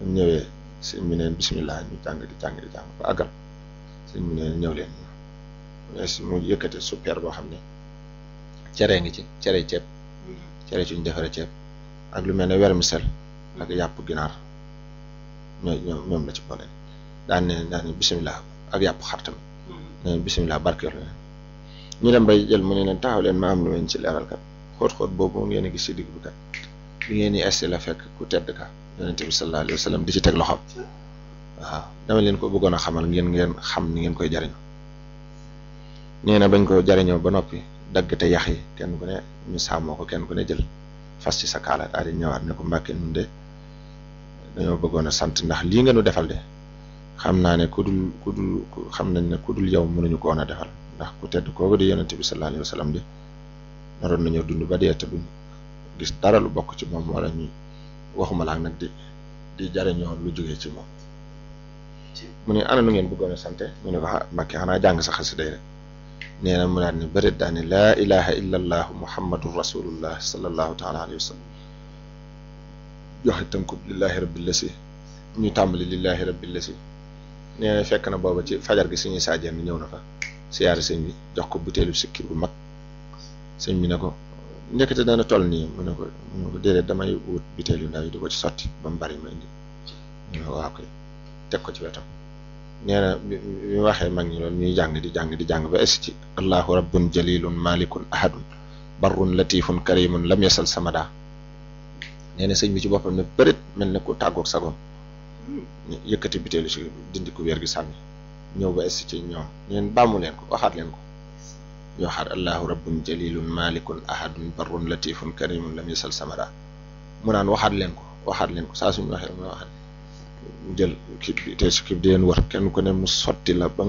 ñu ñëwee sëñ bi neen bisimilah ñu jàng di jàng di jàng ba àggal sëñ bi neen ñëw leen mu yëkkate super boo xam ne cere ngi ci cere ceeb cere ci ñu defaree ceeb ak lu mel ne vermicelle ak yàpp ginaar ñoo ñoom ñoom la ci boole daan ne daan ne bisimilah ak yàpp xar tamit ne bisimilah barkeel leen ñu dem bay jël mu ne leen taxaw leen ma am lu leen ci leeral kat xóot-xóot boobu ngeen a gis ci digg bi kat bi ngeen di esti la fekk ku tedd ka yonente bi sallallahu alayhi wa sallam di ci teg loxoom waaw dama leen ko bëggoon a xamal ngeen ngeen xam ni ngeen koy jariñoo nee na bañ ko jariñoo ba noppi dagg te yax yi kenn ku ne ñu sàmmoo ko kenn ku ne jël fas ci sa kaala daal di ñëwaat ne ko mbàkke nun de dañoo bëggoon a sant ndax lii nga nu defal de xam naa ne ku dul ku dul xam nañ ne ku dul yow mënuñu ko woon a defal ndax ku tedd kooku di yonente bi sallallahu alayhi wa sallam de naroon nañoo dund ba dee te duñ gis dara lu bokk ci moom wala ñu waxuma laak nag di di jariñoo lu jógee ci moom mu ne ana nu ngeen bëggoon a sante mu ne ko ah mbàkke xanaa jàng sa xasida rek nee na mu daal ne bërit daa ne laa ilaha illa allahu muhammadun rasulullah sallallahu taala alayhi wa sallam joxe tënkub lillahi rabbil lasi ñu tàmbali lillahi rabbil lasi nee na fekk na booba ci fajar gi suñuy saajeen ñëw na fa siyaare sëñ bi jox ko butéelu sikki bu mag sëñ bi ne ko ndekete dana toll nii mu ne ko mu ne ko déedéet damay wut butéel yu ndaw yi di ko ci sotti ba mu bari ma indi mu ne ko waaw koy teg ko ci wetam nee na bi bi waxee mag ñi loolu ñuy jàng di jàng di jàng ba es ci allahu rabbun jalilun malikun ahadun barrun latifun karimun lam yasal samada nee na sëñ bi ci boppam ne bërit mel ne ku tàggoog sagoom yëkkati butéelu si dindi ku wér gi sànni ñëw ba es ci ñoom ñeen bàmmu leen ko waxaat leen ko ñu waxaat allahu rabbun jalilun malikun ahadun barrun latifun karimun lam yasal samada mu naan waxaat leen ko waxaat leen ko saa suñu waxee mu waxaat jël kii bi te si kii bi di leen wër kenn ku ne mu sotti la ba